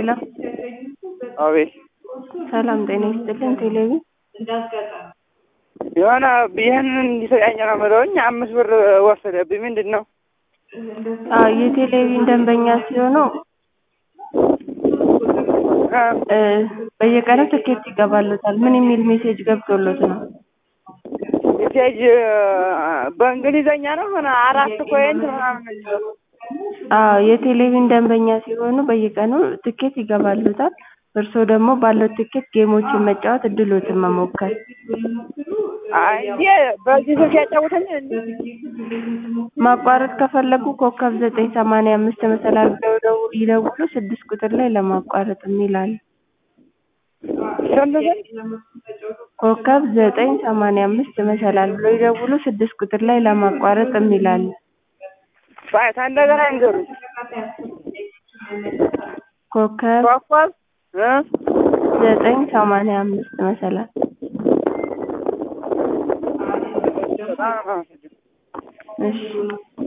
ሄሎ አቤት ሰላም ጤና ይስጥልን። ቴሌቪ የሆነ ይህንን እንዲሰጣኝ ነው የምለውኝ አምስት ብር ወሰደብኝ። ምንድን ነው? አዎ የቴሌቪዥን ደንበኛ ሲሆኑ እ በየቀኑ ትኬት ይገባሎታል። ምን የሚል ሜሴጅ ገብቶሎት ነው? ሜሴጅ በእንግሊዘኛ ነው ሆነ አራት ፖይንት ምናምን ነው የሚለው። አዎ የቴሌቪዥን ደንበኛ ሲሆኑ በየቀኑ ትኬት ይገባሎታል። እርስዎ ደግሞ ባለው ትኬት ጌሞችን መጫወት እድሎትን መሞከር። አይ እንዴ በዚህ ስልክ ያጫውተኛል እንዴ? ማቋረጥ ከፈለጉ ኮከብ ዘጠኝ ሰማንያ አምስት መሰላል ብለው ደው- ይደውሉ ስድስት ቁጥር ላይ ለማቋረጥ የሚል አለ። ስንት ስንት? ኮከብ ዘጠኝ ሰማንያ አምስት መሰላል ብለው ይደውሉ ስድስት ቁጥር ላይ ለማቋረጥ የሚል አለ። ባይ እንደገና ይንገሩኝ። ኮከብ ኮከብ እ ዘጠኝ ሰማንያ አምስት መሰላል በጣም ነው የማመሰግነው። እሺ